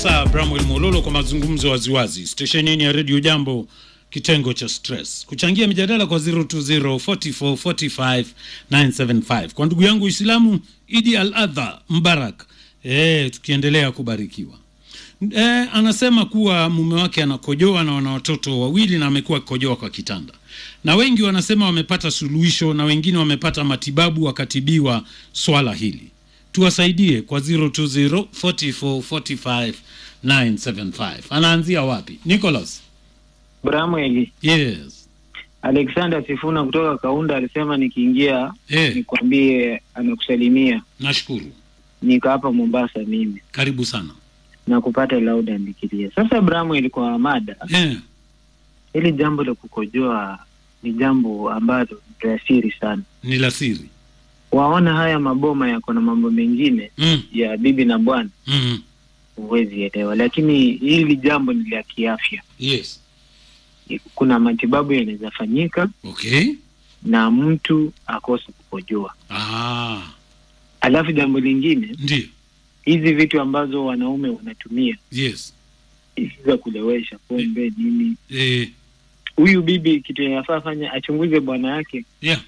Sasa Bramwel Mololo kwa mazungumzo waziwazi, stesheni ya redio Jambo, kitengo cha stress, kuchangia mijadala kwa 0204445975 kwa ndugu yangu Islamu Idi Al Adha Mbarak. E, tukiendelea kubarikiwa. E, anasema kuwa mume wake anakojoa na wana watoto wawili na amekuwa akikojoa kwa kitanda, na wengi wanasema wamepata suluhisho na wengine wamepata matibabu wakatibiwa swala hili tuwasaidie kwa 0204445975 anaanzia wapi nicholas Bramweli, yes Alexander Sifuna kutoka Kaunda alisema nikiingia Eh. nikwambie anakusalimia. nashukuru Niko hapa Mombasa mimi karibu sana na kupata lauda nikilia. Sasa Bramweli, kwa mada eh, hili jambo la kukojoa ni jambo ambalo ni la siri sana. ni la siri Waona haya maboma yako na mambo mengine mm, ya bibi na bwana, mm, huwezi elewa, lakini hili jambo ni la kiafya. yes Kuna matibabu yanaweza fanyika okay na mtu akose kukojoa. ah, Alafu jambo lingine ndio hizi vitu ambazo wanaume wanatumia yes hizi za kulewesha pombe nini, eh, huyu bibi kitu inafaa fanya achunguze bwana yake yeah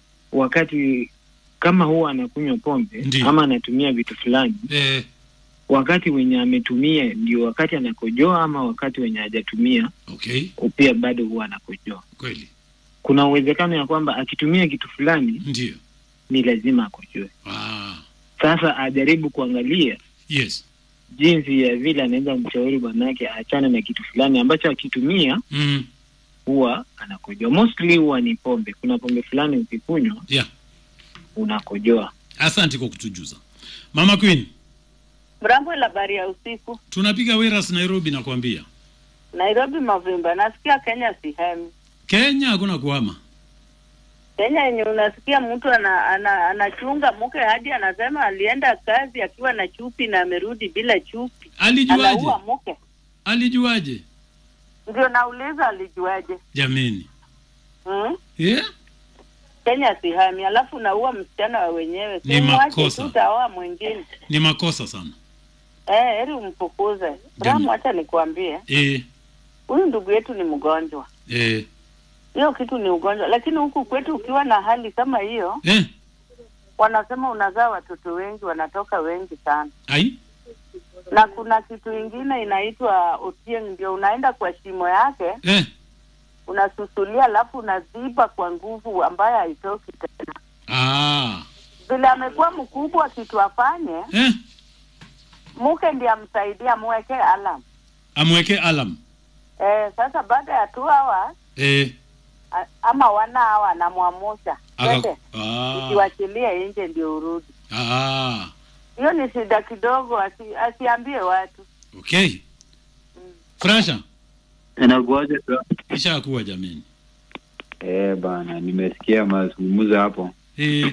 wakati kama huwa anakunywa pombe Ndiyo. ama anatumia vitu fulani, eh, wakati wenye ametumia ndio wakati anakojoa ama wakati wenye hajatumia okay pia bado huwa anakojoa. kweli Kuna uwezekano ya kwamba akitumia kitu fulani ndio ni lazima akojoe. ah, Sasa ajaribu kuangalia yes jinsi ya vile anaweza mshauri bwanake aachane na kitu fulani ambacho akitumia mm, huwa anakojoa. Mostly huwa ni pombe. Kuna pombe fulani ukikunywa yeah unakojoa. asante kwa kutujuza mama queen Mrambo la habari ya usiku. tunapiga weras nairobi nakwambia Nairobi Mavimba. Nasikia Kenya sihemi. kenya hakuna kuhama Kenya yenye unasikia mtu ana, ana, anachunga mke hadi anasema alienda kazi akiwa na chupi na amerudi bila chupi. alijuaje Anaua mke. alijuaje Ndio nauliza alijuaje? jameni Hmm? yeah? Kenya sihemi. Alafu naua msichana wa wenyewe. Ni Simwache makosa. tu utaoa mwingine. ni makosa sana Eh, heri umfukuze. Bramu, acha nikwambie. e, Huyu ndugu yetu ni mgonjwa. e, Hiyo kitu ni ugonjwa, lakini huku kwetu ukiwa na hali kama hiyo e, wanasema unazaa watoto wengi, wanatoka wengi sana. ai Na kuna kitu ingine inaitwa otieng, ndio unaenda kwa shimo yake e, unasusulia, alafu unaziba kwa nguvu ambayo haitoki tena. ah, Vile amekuwa mkubwa, kitu afanye e, mke ndiye amsaidia, amwekee alam. amweke alam Eh, sasa baada ya two hours e, a- ama wana hawa anamwamusha aka, Tete, ah, ukiwachilie nje ndio urudi. ah, Hiyo ni shida kidogo, asi, asiambie watu. okay frasha Inakuaje? ishakuwa jameni Eh bana, nimesikia mazungumzo hapo. e,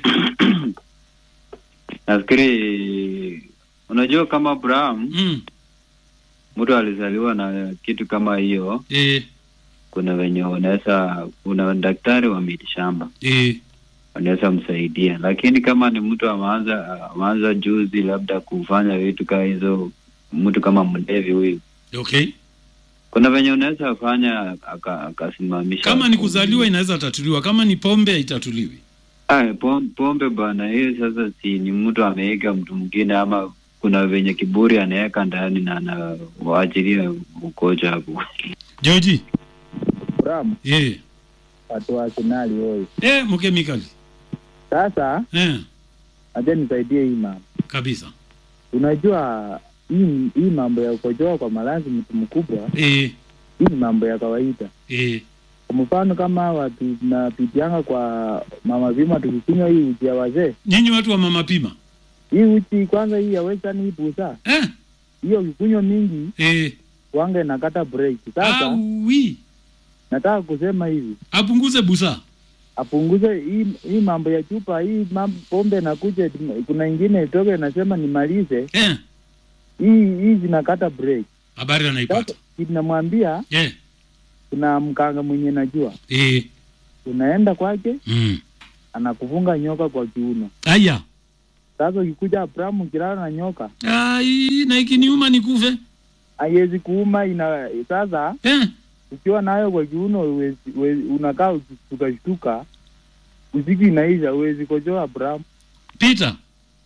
Nafikiri unajua kama Abraham mm, mtu alizaliwa na kitu kama hiyo, e, kuna wenye wanaweza, kuna daktari wa mitishamba e, wanaweza msaidia, lakini kama ni mtu ameanza ameanza juzi labda kufanya vitu kama hizo, mtu kama mlevi huyu, okay kuna venye unaweza fanya aka- akasimamisha. kama ni kuzaliwa inaweza tatuliwa kama ni pombe haitatuliwi Ay, pom- pombe bana, hiyo sasa si ni mtu ameweka mtu mwingine, ama kuna venye kiburi anaweka ndani na anawaachilia ukocha hapo. joji Ram, e, watu wa Arsenali hoi. e, mkemikali Sasa e, acha nisaidie hii mama. kabisa Unajua hii hii mambo ya kukojoa kwa malazi mtu mkubwa, e, hii ni mambo ya kawaida. e, Kwa mfano kama watu tunapitianga kwa mama vima tukikunywa hii uji ya wazee, nyinyi watu wa mama pima hii uji kwanza hii ya western hii busa, eh, hiyo ukikunywa mingi e, wanga inakata break. Sasa awi nataka kusema hivi apunguze busa apunguze hii hii mambo ya chupa hii mambo pombe nakuja, kuna ingine itoke nasema nimalize eh, hii hii zinakata break. habari anaipata Sasa kinamwambia eh, kuna mkanga mwenye najua, eh, unaenda kwake mm. anakufunga nyoka kwa kiuno. aya Sasa ukikuja Abrahamu ukilala na nyoka ai na ikiniuma nikufe haiwezi kuuma ina sasa eh, ukiwa nayo kwa kiuno huwezi- huwezi- unakaa ukishtukashtuka usiku inaisha huwezi kojoa Bram Peter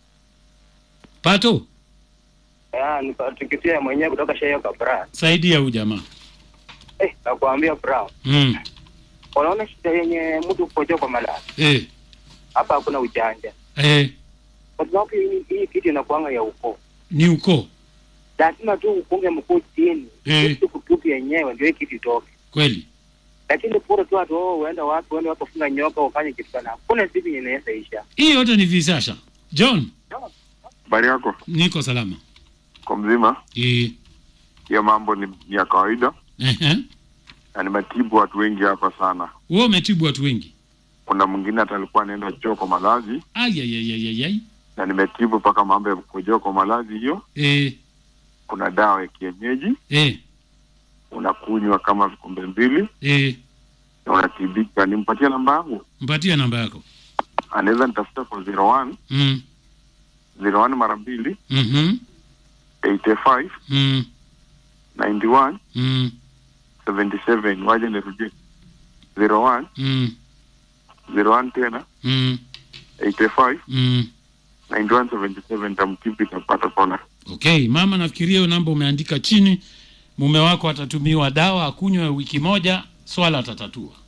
Pato Ah, nikatikisia mwenyewe kutoka Sheyo Kabra. saidia huyu jamaa Eh, nakwambia bro. mm. Unaona shida yenye mtu kukojoa kwa malaya. eh, Hapa hakuna ujanja. eh, Kwa sababu hii, hii kitu inakuanga ya ukoo. ni ukoo Lazima tu upunge mkuu chini. Eh. Kitu kutupi yenyewe ndio hii kitu itoke. kweli Lakini pura tu watu oh, uenda wapi uende wapi ufunga nyoka ufanye kitu kana. Kuna siku yenye inaweza isha. hii yote ni visasha John Habari yako niko salama kwa mzima? eh, Hiyo mambo ni, ni ya kawaida eh, na nimetibu watu wengi hapa sana. wewe umetibu watu wengi Kuna mwingine hata alikuwa anaenda choo kwa malazi ayayayayay na nimetibu mpaka mambo ya kukojoa kwa malazi. Hiyo eh, kuna dawa ya kienyeji eh, unakunywa kama vikombe mbili eh, na unatibika. Nimpatie namba yangu, mpatia namba yako anaweza nitafuta kwa 01 mm. 01 mara mbili mm 85 mm. 91 mm. 77. Waje nirudie 01 mm. 01 tena mm. 85 mm. 91 77. Tamtibu itapata pona. Okay, mama, nafikiria hiyo namba umeandika chini. Mume wako atatumiwa dawa akunywe wiki moja, swala atatatua.